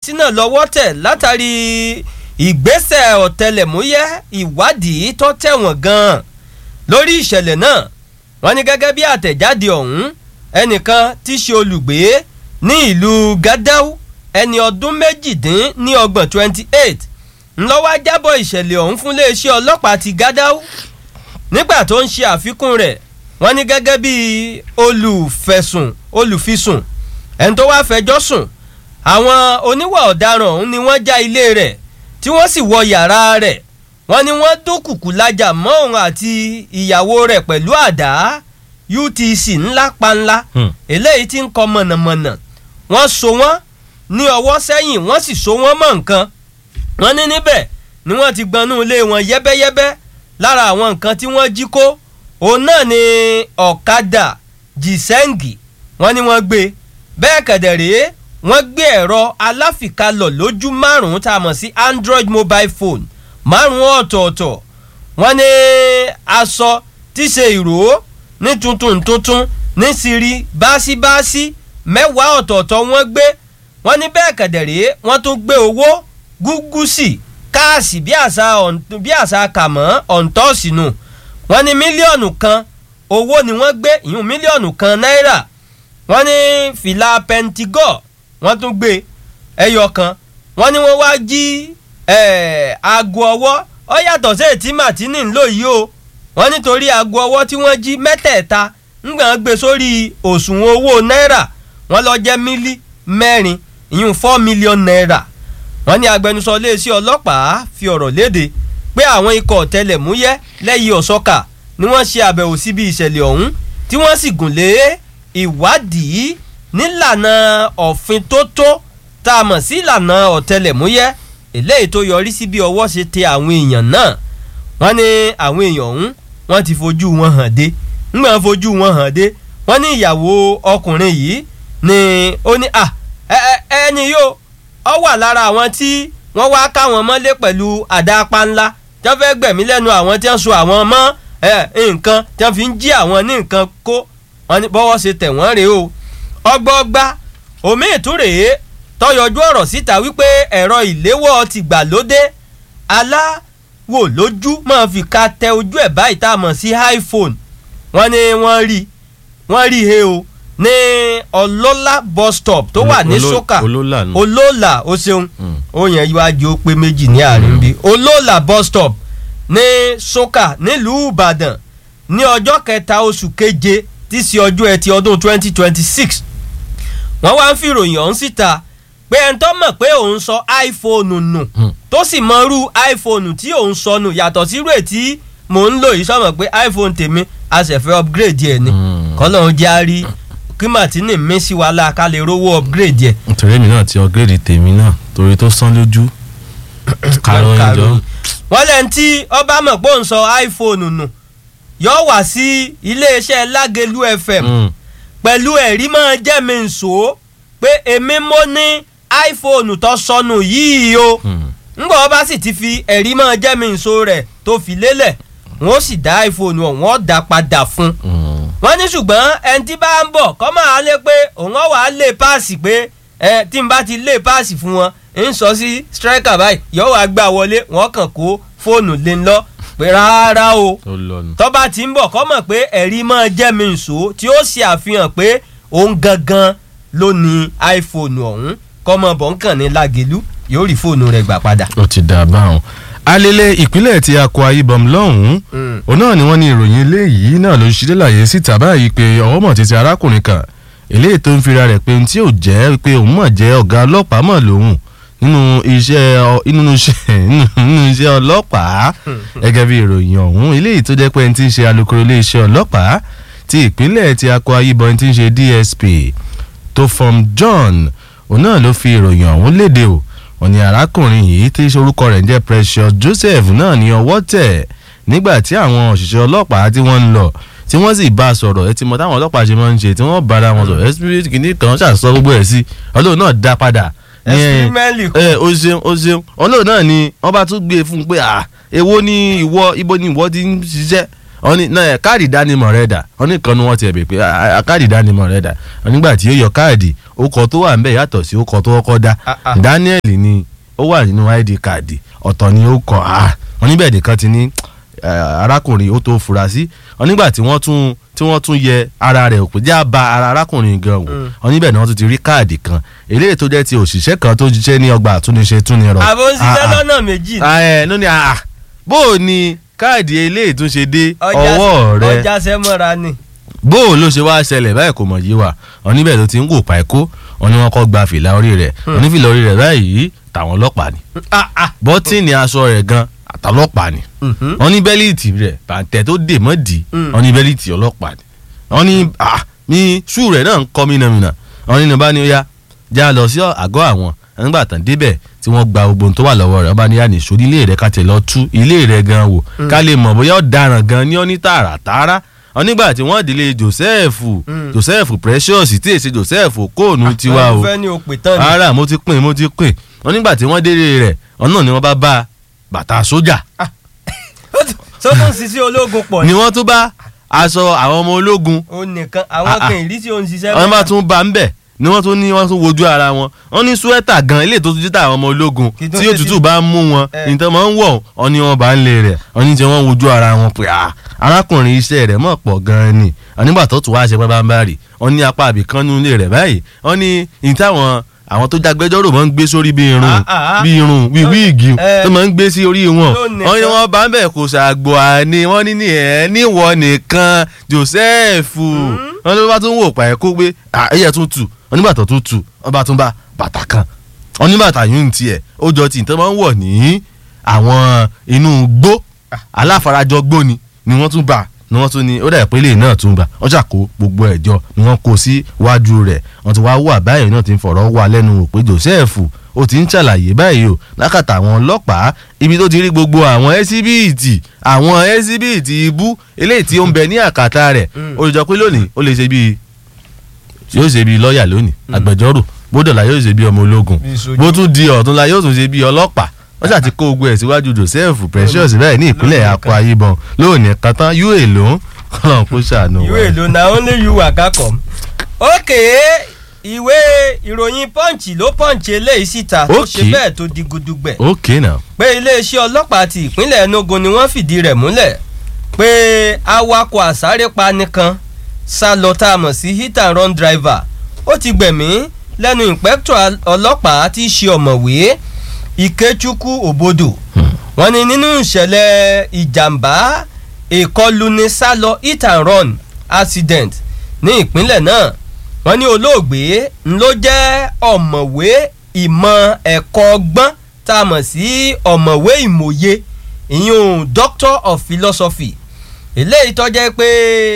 afurasí náà lọ́wọ́ tẹ̀ látàrí ìgbésẹ̀ ọ̀tẹlẹ̀múyẹ́ ìwádìí tó tẹ̀wọ̀n gan-an lórí ìṣẹ̀lẹ̀ náà wọ́n ní gẹ́gẹ́ bí àtẹ̀jáde ọ̀hún ẹnìkan tí í ṣe olùgbé ní ìlú Gádàú ẹni ọdún méjìdín ní ọgbọ̀n twenty eight ńlọ́wọ́ jábọ̀ ìṣẹ̀lẹ̀ ọ̀hún fún iléeṣẹ́ ọlọ́pàá ti Gádàú nígbà tó ń ṣe àfikún rẹ̀ wọ́n ní gẹ́gẹ́ bí olùfẹ̀sùn olùfisùn ẹni tó wáá fẹjọ́ sùn àwọn oníwà ọ̀daràn ọ̀hún ni wọ́n já ilé rẹ̀ tí wọ́n sì wọ yàrá rẹ̀ wọ́n ní wọ́n dúnkùkù lájà mọ́ òun àti ìyàwó rẹ̀ pẹ̀lú àdá UTC ńlá panla eléyìí tí ń kọ mọ̀nàmọ̀nà wọ́n so wọ́n ní ọwọ́ sẹ́yìn wọ́n sì so wọ́n mọ́ nǹkan wọ́n ní níbẹ̀ ni wọ́n ti gbanú ilé wọn yẹ́bẹ́yẹ́bẹ́ lára àwọn nǹkan tí wọ́n jí kó òun náà ni ọ̀kadà jìsẹ́ǹgì wọ́n ní wọ́n gbé bẹ́ẹ̀ kẹ̀dẹ̀ rèé wọ́n gbé ẹ̀rọ aláfìkalọ̀ lójú márùn-ún tá a mọ̀ sí Android mobile phone márùn-ún ọ̀tọ̀ọ̀tọ̀ wọ́n ní aṣọ tí ṣe ìró ní tuntun tuntun ní siri báṣíbáṣí mẹ́wàá ọ̀tọ̀ọ̀tọ̀ wọ́n gbé wọ́n ní bẹ́ẹ̀ kẹ̀dẹ̀ rèé wọ́n tún gbé owó gúgúsì káàsì bí àṣà bí àṣà kàmọ́ ọ̀ǹtọ́ọ̀sì nù wọ́n ní mílíọ̀nù kan owó ni wọ́n gbé ìyún mílíọ̀nù kan náírà wọ́n ní fìlà pẹntigọ́ wọ́n tún gbé ẹyọ kan wọ́n ní wọ́n wá jí aago ọwọ́ ó yàtọ̀ sí ètí màtínì ńlò yìí o wọ́n nítorí aago ọwọ́ tí wọ́n jí mẹ́tẹ̀ẹ̀ta ńgbà gbé sórí òṣùwọ̀n owó náírà wọ́n lọ jẹ́ mílí mẹ́rin ìyún four million naira wọ́n ní agbẹnusọ iléeṣẹ́ ọlọ́pàá fi ọ̀rọ̀ léde pé àwọn ikọ̀ ọ̀tẹlẹ̀múyẹ́ lẹ́yìn ọ̀sọ́kà ni wọ́n ṣe àbẹ̀wò síbi ìṣẹ̀lẹ̀ ọ̀hún tí wọ́n sì gùn lé ìwádìí nílànà òfin tó tó tá a mọ̀ sí ìlànà ọ̀tẹlẹ̀múyẹ́ eléyìí tó yọrí sí bí ọwọ́ ṣe tẹ àwọn èèyàn náà wọ́n ní àwọn èèyàn ọ̀hún wọ́n ti fojú wọn hàn dé ńgbà fojú wọn hàn dé wọ́n ní ìyàwó ọkùnrin yìí ni ó ní à ẹni yóò ọ wà lára àwọn tí wọ́n wá káwọn mọ́lé pẹ̀lú àdápá ńlá tí wọ́n fẹ́ gbẹ̀mí lẹ́nu àwọn tí wọ́n so àwọn mọ́ nǹkan tí wọ́n fi ń jí àwọn ní nǹkan kó wọ́n ní bọ́wọ́ ṣe tẹ̀ wọ́n rèé o ọgbọ́gba omi ìtúrèé tọyọjú ọ̀rọ̀ síta wípé ẹ̀rọ ìléwọ́ ti gbà lóde aláwò lójú máa fi ka tẹ ojú ẹ̀ báyìí tá a mọ̀ sí iPhone wọ́n ní wọ́n rí wọ́n rí he o ní ọlọ́lá bus stop tó wà ní soka olóòlà o ṣeun ó yẹn iwájú ó pé méjì ní àárín bí olóòlà bus stop ní soka nílùú ìbàdàn ní ọjọ́ kẹta oṣù keje tí í ṣe ọjọ́ ẹtì ọdún twenty twenty six wọ́n wá ń fi ìròyìn ọ̀hún síta pé ẹni tó mọ̀ pé òun sọ iphone nù tó sì mọ irú iphone tí òun sọ nù yàtọ̀ sí irú ètí mò ń lò yìí sọ̀mọ̀ pé iphone tèmi a sì fẹ́ upgrade ẹ̀ ni kọ́lọ́run jẹ́ àárí kí martini mí sí wa la ká lè rówó upgrade yẹ. nítorí èmi náà ti upgrade tèmi náà torí tó sán lójú kàrọ̀ ìjọ. wọ́n lẹ́ni tí ọba mọ̀ pé òun sọ iphone nù yóò wá sí iléeṣẹ́ lágẹ̀lú fm pẹ̀lú ẹ̀rí máa jẹ́ mi nsò pé èmi mo ní iphone tó sọnù yìí o ńgbà wọ́n bá sì ti fi ẹ̀rí máa jẹ́ mi nsò rẹ̀ tó fi lélẹ̀ wọ́n sì dá iphone ọ̀hún wọ́n dá padà fún un wọ́n ní ṣùgbọ́n ẹni tí bá ń bọ̀ kọ́ máa lé pé òun ọ̀ wá lé páàsì pé ẹ tí n bá ti lé páàsì fún wọn ń sọ sí striker báyìí yóò wá gbà wọlé wọ́n kàn kó fóònù lé ń lọ pé rárá o tọ́ba tí ń bọ̀ kọ́ mọ̀ pé ẹ̀rí máa jẹ́ mi nsò tí ó ṣe àfihàn pé òun gangan ló ní iphone ọ̀hún kọ́ mọ̀ bọ̀ ń kàn ní lágẹ̀lú yóò rí fóònù rẹ̀ gbà padà. ó ti dà báwọn alele ìpínlẹ̀ tí Akwa Ibom lọ́hùn-ún òun náà ni wọ́n ní ìròyìn eléyìí náà ló ń ṣe láyé síta báyìí pé ọwọ́ mọ̀ títí arákùnrin kan eléyìí tó ń fira rẹ̀ pé ohun tí ò jẹ́ pé òun mọ̀ jẹ́ ọ̀gá ọlọ́pàá mọ̀ lòun nínú iṣẹ́ nínú iṣẹ́ nínú iṣẹ́ ọlọ́pàá gẹ́gẹ́ bí ìròyìn ọ̀hún eléyìí tó jẹ́ pé ẹni tí ń ṣe alukoro iléeṣẹ́ ọlọ́pàá ti ìpínlẹ̀ tí Akwa Ibom ti ń ṣe DSP tó fọm John òun náà ló fi ìròyìn ọ̀hún léde o wọ́n ní arákùnrin yìí tí orúkọ rẹ̀ ń jẹ́ Precious Joseph náà ní ọwọ́ tẹ̀ nígbà tí àwọn òṣìṣẹ́ ọlọ́pàá tí wọ́n ń lọ tí wọ́n sì bá a sọ̀rọ̀ ẹ ti mọ táwọn ọlọ́pàá ṣe máa ń ṣe tí wọ́n bára wọn sọ̀rọ̀ spirit kìíní kan ṣàṣọ gbogbo ẹ̀ sí ọlọ́run náà dá padà. ẹ o ṣeun o ṣeun ọlọ́run náà ni wọ́n bá tún gbé e fún un pé à èwo ni ìwọ ibo ni ìwọ ti ń ṣiṣẹ́ wọ́n ní náà káàdì ìdánimọ̀ rẹ̀ dà wọ́n ní kan ní wọ́n ti ẹ̀bẹ̀ pé "Ah, ah, káàdì ìdánimọ̀ rẹ̀ dà wọ́n nígbà tí ó yọ káàdì orúkọ tó wà ńbẹ̀ yàtọ̀ sí orúkọ tó kọ́kọ́ dá Ah, ah. Daniel ni ó wà nínú id káàdì ọ̀tọ̀ ni ó kọ́ ah wọ́n níbẹ̀ nìkan ti ní eh, arákùnrin ó tó fura sí wọ́n nígbà tí wọ́n tún tí wọ́n tún yẹ ara rẹ̀ òpè já ba ara arákùnrin gan wò Mm. wọ́n níbẹ̀ ni wọ́n tún ti rí káàdì kan eléyìí tó jẹ́ ti òṣìṣẹ́ kan tó ń ṣiṣẹ́ ní ọgbà àtúnṣe túnirọ. àbò ń ṣiṣẹ́ Ah, ah. lọ́nà méjì ni. Ah, ẹ ló ní àà bó o ní káàdì eléyìí tún ṣe dé Ọjà- ọwọ́ rẹ ọjà sẹ́mọ́ra ni. bó o ló ṣe wá ṣẹlẹ̀ báyìí kò mọ̀ yí wa wọn níbẹ̀ ló ti ń wò páìkó wọn ni wọn kọ́ gba fìlà orí rẹ̀ wọn ní fìlà orí rẹ̀ báyìí tàwọn ọlọ́pàá ni Ah, ah. bọ́tìnì aṣọ rẹ̀ gan àtàlọ́pàá ni Mhm. wọn ní bẹ́líìtì rẹ̀ bàǹtẹ̀ tó dè mọ́ dì í Mm. wọn ní bẹ́líìtì ọlọ́pàá ni wọn ní ah ní ṣú rẹ̀ náà ń kọ́ mínàmínà wọn ní nígbà ní ó yá já lọ sí àgọ́ àwọn nígbà tán débẹ̀ tí wọ́n gba gbogbo ohun tó wà lọ́wọ́ rẹ̀ ọba ní yàní sórí ilé rẹ̀ ká tẹ̀ lọ tú ilé rẹ̀ gan wò ká lè mọ̀ bóyá ọ̀daràn gan ní ọ́ ní tààràtààrà wọn nígbà tí wọ́n délé Joseph Mm. Joseph Precious tí èsì Joseph kóònù tiwa o wọ́n fẹ́ ní òpè tán ni. ara mo ti pín mo ti pín wọn nígbà tí wọ́n délé rẹ̀ wọn náà ni wọ́n bá bá bàtà sójà tó tún ṣiṣẹ́ ológun pọ̀ ni ni. wọ́n tún bá aṣọ àwọn ọmọ ológun ó nìkan àwọn Ah, ah. kan ìrísí òun ṣiṣẹ́ wọ́n bá mẹ́ta. tún bá ń bẹ̀ ni wọ́n tún ní wọ́n tún wojú ara wọn wọ́n ní suẹ́tà gan ilé tó tún jíta àwọn ọmọ ológun Kì í tún tí ṣe òtútù sí- bá ń mú wọn Eh. nǹkan máa ń wọ̀ ọ́ ní wọ́n bá ń lé rẹ̀ wọ́n ní tí wọ́n wojú ara wọn pé ah arákùnrin iṣẹ́ rẹ̀ mọ̀ pọ̀ gan-an ni wọ́n nígbà tó tún wá ṣe pẹ́ bá ń bá rì wọ́n ní apá àbìkan nínú ilé rẹ̀ báyìí wọ́n ní ní táwọn àwọn tó jágbẹ́jọ́rò máa ń gbé sórí bí irun Ah, ah, ah. bí irun bí Ló- wíìgì eh. tó máa ń gbé sí orí wọn Lónìí wọ́n ní kan. wọ́n bá ń bẹ̀ kó ṣàgbọ́ àní wọ́n ní ní ẹ̀ níwọ̀ nìkan Joseph wọ́n ló bá tún wò pa ẹ̀ kó gbé ẹ̀yẹ tún tù wọ́n ní bàtà tún tù wọ́n bá tún bá bàtà kan wọ́n ní bàtà yún ní tiẹ̀ ó jọ tí nǹkan máa ń wọ̀ ní àwọn inú gbó aláfarajọ gbó ni ni wọ́n tún bá ni wọ́n tún ní ó dà pé lè náà tún bá wọ́n ṣàkó gbogbo ẹ̀jọ́ ni wọ́n kó sí wájú rẹ̀ wọ́n ti wá wà báyìí náà ti ń fọ̀rọ̀ wà lẹ́nu wò pé Joseph ó ti ń ṣàlàyé báyìí o lákàtà àwọn ọlọ́pàá ibi tó ti rí gbogbo àwọn ẹ́síbíìtì àwọn ẹ́síbíìtì ibú eléyìí tí ó ń bẹ ní àkàtà rẹ̀ Mm. ó lè jọ pé lónìí ó lè ṣe bíi yóò ṣe bíi lọ́ọ̀yà lónìí agbẹjọ́rò bódọ̀là yóò ṣe bíi ọmọ ológun Bíi sójú. bó tún di ọ̀túnla yóò tún ṣe bíi ọlọ́pàá wọ́n ṣàti kó ogun ẹ̀ síwájú Joseph Precious bẹ́ẹ̀ ní ìpínlẹ̀ lónìí Akwa Ibom lónìí kan tán yóò èlò kọ́nà kó ṣàánú ìwé wa. èlò na only you waka come. ok ìwé ìròyìn punch ló punch eléyìí síta tó ṣe Ok. bẹ́ẹ̀ tó di gudugbẹ̀ ok now pé iléeṣẹ́ ọlọ́pàá ti ìpínlẹ̀ Enugu ni wọ́n fìdí rẹ̀ múlẹ̀ pé awakọ̀ àsárépa nìkan sá lọ tá a mọ̀ sí hit and run driver ó ti gbẹ̀mí lẹ́nu ìpẹ́tọ̀ ọlọ́pàá tí í ṣe ọ̀mọ̀wé Ikechukwu Obodo wọ́n ní nínú ìṣẹ̀lẹ̀ ìjàmbá ìkọluni sálọ hit and run accident ní ìpínlẹ̀ náà wọ́n ní olóògbé ń ló jẹ́ ọ̀mọ̀wé ìmọ̀ ẹ̀kọ́ ọgbọ́n tá a mọ̀ sí ọ̀mọ̀wé ìmọ̀ye ìyún doctor of philosophy eléyìí tó jẹ́ pé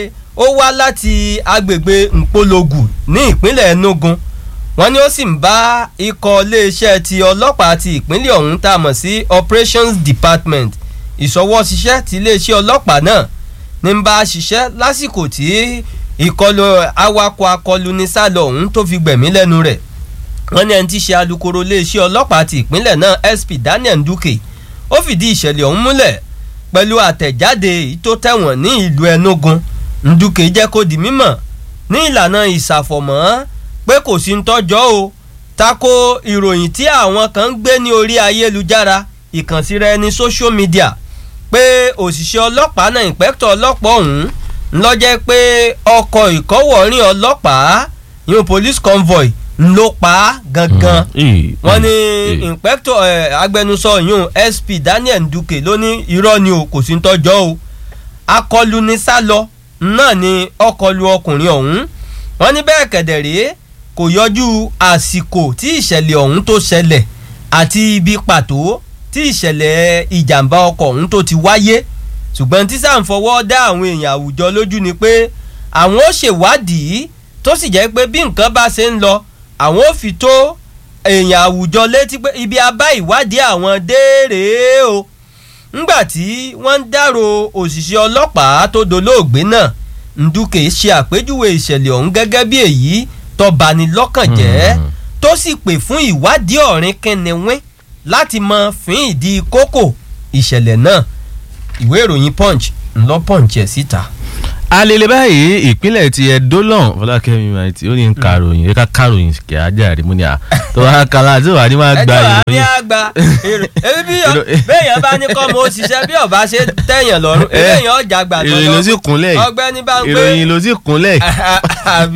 ó wá láti agbègbè Mpologu ní ìpínlẹ̀ Enugu wọ́n ní ó sì ń bá ikọ̀ iléeṣẹ́ ti ọlọ́pàá ti ìpínlẹ̀ ọ̀hún tá a mọ̀ sí operations department ìṣọwọ́ṣiṣẹ́ ti iléeṣẹ́ ọlọ́pàá náà ní ń bá a ṣiṣẹ́ lásìkò tí ìkọlù awakọ̀ akọluni sálọ ọ̀hún tó fi gbẹ̀mí lẹ́nu rẹ̀ wọ́n ní ẹni tí í ṣe alukoro iléeṣẹ́ ọlọ́pàá ti ìpínlẹ̀ náà SP Daniel Nduke ó fìdí ìṣẹ̀lẹ̀ ọ̀hún múlẹ̀ pẹ̀lú àtẹ̀jáde èyí tó tẹ̀wọ̀n ní ìlú Enugu Nduke jẹ́ kó di mímọ̀ ní ìlànà ìsàfọ̀mọ́ pé kò sí ń tọ́jọ́ o tako ìròyìn tí àwọn kan ń gbé ní orí ayélujára ìkànsíra ẹni social media pé òṣìṣẹ́ ọlọ́pàá náà ìpẹ́kítọ̀ ọlọ́pàá ọ̀hún ń lọ jẹ́ pé ọkọ̀ ìkọ́wọ̀ọ́rìn ọlọ́pàá yóò police convoy ń ló pa á gangan wọ́n ní ìpẹ́kítọ̀ agbẹnusọ yún SP Daniel Nduke ló ní irọ́ ni o kò sí ń tọ́jọ́ o akọlù ní sálọ náà ni ọkọlù ọkùnrin ọ̀hún wọ́n ní bẹ́ẹ̀ kẹ̀dẹ̀ rèé kò yọjú àsìkò tí ìṣẹ̀lẹ̀ ọ̀hún tó ṣẹlẹ̀ àti ibi pàtó tí ìṣẹ̀lẹ̀ ìjàmbá ọkọ̀ ọ̀hún tó ti wáyé ṣùgbọ́n tí sáà ń fọwọ́ dá àwọn èèyàn àwùjọ lójú ni pé àwọn ó ṣèwádìí tó sì jẹ́ pé bí nǹkan bá ṣe ń lọ àwọn ó fi tó èèyàn àwùjọ létí pé ibi abá ìwádìí àwọn déèrè o ńgbà tí wọ́n ń dárò òṣìṣẹ́ ọlọ́pàá tó dolóògbé náà Nduke ṣe àpèjúwe ìṣẹ̀lẹ̀ ọ̀hún gẹ́gẹ́ bí èyí tó bani lọ́kàn jẹ́ tó sì pè fún ìwádìí ọ̀rìn kẹnẹwín láti mọ fín ìdí kókò ìṣẹ̀lẹ̀ náà ìwé ìròyìn Punch ńlọ pọ̀njì ẹ̀ síta. alele báyìí ìpínlẹ̀ ti Ẹdó lọ́hùn Fọlákẹ́mi maiti ó ní ń karòyìn ẹ̀ka karòyìn kẹ́ ajá rí mú ni à tó wá kala tí wàá ní máa gba ẹjọ́ àmì ìròyìn. àgbà èrò ebi bí Èrò- béèyàn bá ní kọ́ mọ òṣìṣẹ́ bí ọba ṣe tẹ̀yàn lọ́rùn Eh, eléyàn ọjà gbà tó ìròyìn ló sì kúnlẹ̀ yìí. ọgbẹ́ni bá ń pé ìròyìn ló sì kúnlẹ̀ àbí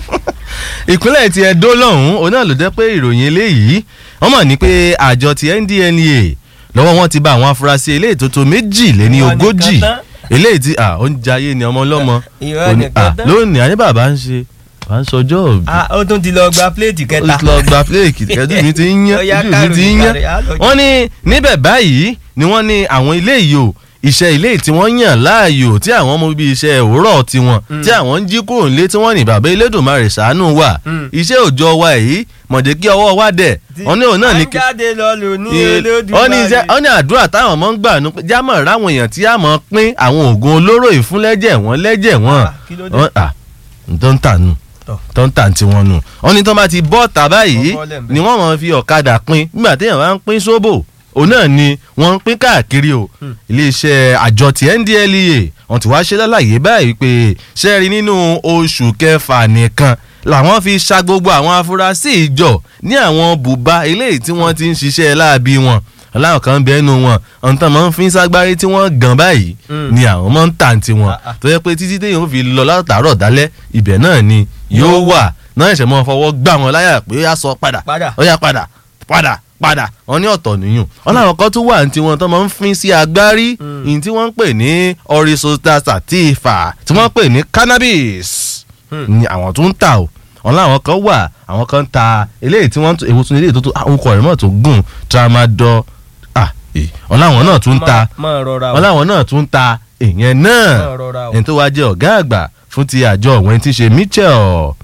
ìpínlẹ̀ ti Ẹdó lọ́hùn òun náà ló jẹ́ pé ìròyìn eléyìí wọ́n mọ̀ ní pé àjọ ti NDLEA lọ́wọ́ wọn ti bá àwọn afurasí eléyìí tó tó méjì lé ní Ìwọ nìkan ogójì tán. eléyìí tí à ó ń jayé ni ọmọ ọlọ́mọ Ìwọ Ó ní, nìkan à, tán. lónìí àní bàbá ń ṣe bàbá ń sọjọ́ òbí Ah, ó tún ti lọ gba pléètì ó kẹta ti lọ gba fúlẹ̀kì kẹ́dùn mi ti ń yán Ó yá ojú mi ti káròyìn ń yán káròyìn, á lọ jẹ. wọ́n ní níbẹ̀ báyìí ni wọ́n ní àwọn ilé yìí o iṣẹ́ ilé tí wọ́n yàn láàyò tí àwọn ọmọ bíi iṣẹ́ òwúrọ̀ tiwọn tí àwọn ń jí kúrò nílé tí wọ́n ní bàbá Elédùmarè ṣàánú wà Mm. iṣẹ́ òòjọ́ wa yìí mọ̀jẹ̀ kí ọwọ́ wa dẹ̀ wọ́n ní òun náà ní à ń jáde lọ lò ní wọ́n ní iṣẹ́ wọ́n ní àdúrà táwọn ọmọ ń gbà ní pé jámọ̀ ráwọn èèyàn tí a mọ̀ pín àwọn oògùn olóró ìfúnlẹ́jẹ̀ wọn lẹ́jẹ̀ wọn Ah, kí ló dé? Wọ́n- ah, tó ń tà nù Tọ̀. tó ń tà tí wọ́n nù wọ́n ní tó bá ti bọ́ tà báyìí Wọ́n bọ́lẹ̀ ń bẹ̀. ni wọ́n máa fi ọ̀kadà pín nígbà téèyàn bá ń pín sóbò òun náà ni wọ́n ń pín káàkiri o iléeṣẹ́ àjọ ti NDLEA wọ́n ti wá ṣe lálàyé báyìí pé ṣẹ́ẹ̀rí nínú oṣù kẹfà nìkan làwọn fi ṣa gbogbo àwọn afurasí ìjọ ní àwọn bùbá eléyìí tí wọ́n ti ń ṣiṣẹ́ láabi wọn aláwọ̀ kan bẹ́ẹ̀ nu wọn ọ̀n tán máa ń fi ságbárí tí wọ́n gan báyìí Mm. ni àwọn máa ń tà tí wọn Ah, ah. tó yẹ pé títí téèyàn ó fi lọ látàárọ̀ dálẹ́ ibẹ̀ náà ni yóò wà náà ẹ̀ṣẹ̀ mọ́ fọwọ́ gbà wọn láyà pé ó yá sọ padà Padà. ó yá padà padà padà wọn ní ọ̀tọ̀ nìyún wọn làwọn kan tún wà ní tiwọn tó máa ń fin sí agbárí Mm. ní tí wọ́n ń pè ní orisota sativa tí wọ́n ń pè ní cannabis Hmm. ni àwọn tó ń tà o wọn làwọn kan wà àwọn kan ń ta eléyìí tí wọ́n ń èwo tún eléyìí tó tó àwọn ọkọ̀ rẹ̀ mọ̀ tó gùn tramadol ah eh, wọn làwọn náà tún ń ta máa rọra o wọn làwọn náà tún ń ta èèyàn náà máa rọra o ẹni tó wá jẹ́ ọ̀gá àgbà fún ti àjọ ọ̀wẹ́n tí ń ṣe Michel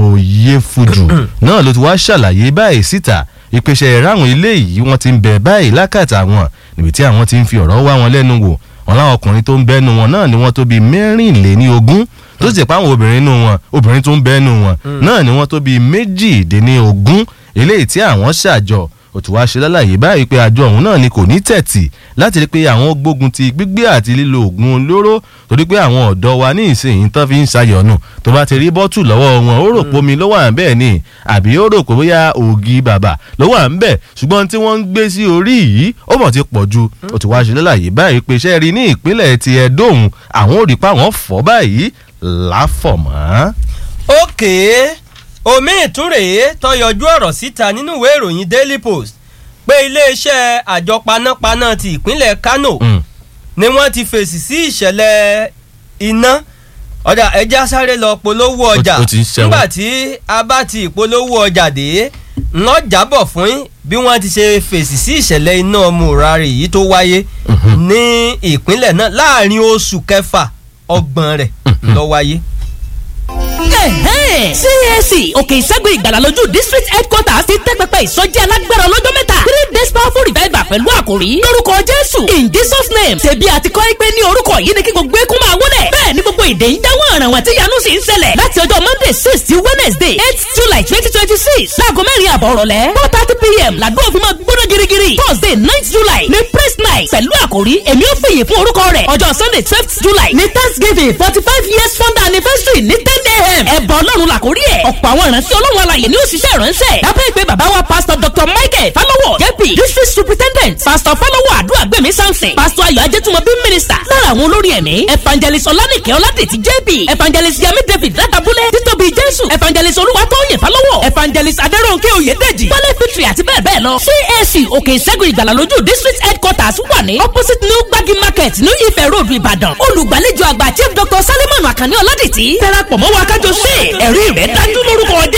Oyefuju náà ló ti wá ṣàlàyé báyìí síta ìpèsè ìráhùn ilé yìí wọ́n ti ń bẹ báyìí lákàtà wọn níbi tí àwọn ti ń fi ọ̀rọ̀ wá wọn lẹ́nu wò wọn láwọn ọkùnrin tó ń bẹ́nu wọn náà ni wọ́n tó bíi mẹ́rìnléní ogún tó sì pa àwọn obìnrin nù wọn obìnrin tó ń bẹ́nu wọn náà ni wọ́n tó bíi méjìdínní ogún eléyìí tí àwọn ṣàjọ òtún wá ṣe lálàyé báyìí pé àjọ ọ̀hún náà ni kò ní tẹ̀tì láti rí pé àwọn gbógun ti gbígbé àti lílo oògùn olóró torí pé àwọn ọ̀dọ́ wa ní ìsinyìí tán fi ń ṣayọ̀nù tó bá ti rí bọ́tù lọ́wọ́ wọn ó rò pé omi ló wà ń bẹ́ẹ̀ ni àbí ó rò pé bóyá ògì bàbà ló wà ń bẹ̀ ṣùgbọ́n tí wọ́n ń gbé sí orí yìí ó mọ̀ ti pọ̀ ju òtún wá ṣe lálàyé báyìí pé iṣẹ́ rí ní ìpínlẹ̀ ti ẹ̀dóhùn àwọn ò rí pa àwọn fọ́ báyìí láfọ̀mọ́. òkè omi ìtúrèé tó yọjú ọ̀rọ̀ síta nínú ìwé ìròyìn Daily Post pé iléeṣẹ́ àjọ panápaná ti ìpínlẹ̀ Kano Mm. ni wọ́n ti fèsì sí ìṣẹ̀lẹ̀ iná ọjà ẹja sáré lọ polówó ti- ọjà ó ti ń ṣẹ́wọ́. nígbà tí a bá ti ìpolówó ọjà dé ńlọ jábọ̀ fún yín bí wọ́n ti ṣe fèsì sí ìṣẹ̀lẹ̀ iná mùrarì yìí tó wáyé Mhm. ní ìpínlẹ̀ náà láàrin oṣù kẹfà ọgbọ̀n rẹ̀ ló wáyé. Ẹ̀hẹ́n. CAC òkè ìṣẹ́gun ìgbàlà lójú district headquarters ti tẹ́ pẹpẹ ìsọjí alágbára ọlọ́jọ́ mẹ́ta three days powerful revival pẹ̀lú àkòrí lórúkọ Jésù in Jesus name ṣèbí àti kọ́ pé ní orúkọ yìí ni kí gbogbo eékún máa wọlé bẹ́ẹ̀ ni gbogbo èdè ń dáwọ́ ọ̀ràn wọn tí yanu sì ń ṣẹlẹ̀ láti ọjọ́ Monday six sí Wednesday eight July twenty twenty six láago mẹ́rin àbọ̀ rọ̀lẹ́ four thirty pm làdó òfin máa gbóná girigiri Thursday ninth July ní praise night pẹ̀lú àkòrí èmi ò fìyè fún orúkọ rẹ̀ ọjọ́ Sunday twelfth July ní Thanksgiving forty five years founder anniversary ní ten a.m. ẹ̀bọ̀ ọlọ́run làkórí ẹ̀ ọ̀pọ̀ àwọn ìránṣẹ́ ọlọ́run alàyè ní òṣìṣẹ́ ìránṣẹ́ lábẹ́ ìpè bàbá wa pastor dr michael falowo jp district superintendent pastor falowo àdúràgbèmí samson pastor ayọ̀ ajẹ́tùmọ̀bí minister lára àwọn olórí ẹ̀mí evangelist ọlánìkẹ́ ọládètì jp evangelist yami david látàbúlẹ̀ títóbi jésù evangelist olúwatóyè falowo evangelist adẹ́rọ̀nkẹ́ oyèdèjì wálé fitri àti bẹ́ẹ̀ bẹ́ẹ̀ lọ cac òkè ìṣẹ́gun ìgbàlà lójú district headquarters wà ní opposite new gbagi market new ife road ìbàdàn olùgbàlejò àgbà chief dr salimon akànní ọládètì darapọ̀ mọ́ wa kájọ ṣe ẹ̀rí rẹ̀ dájú lórúkọ jẹ́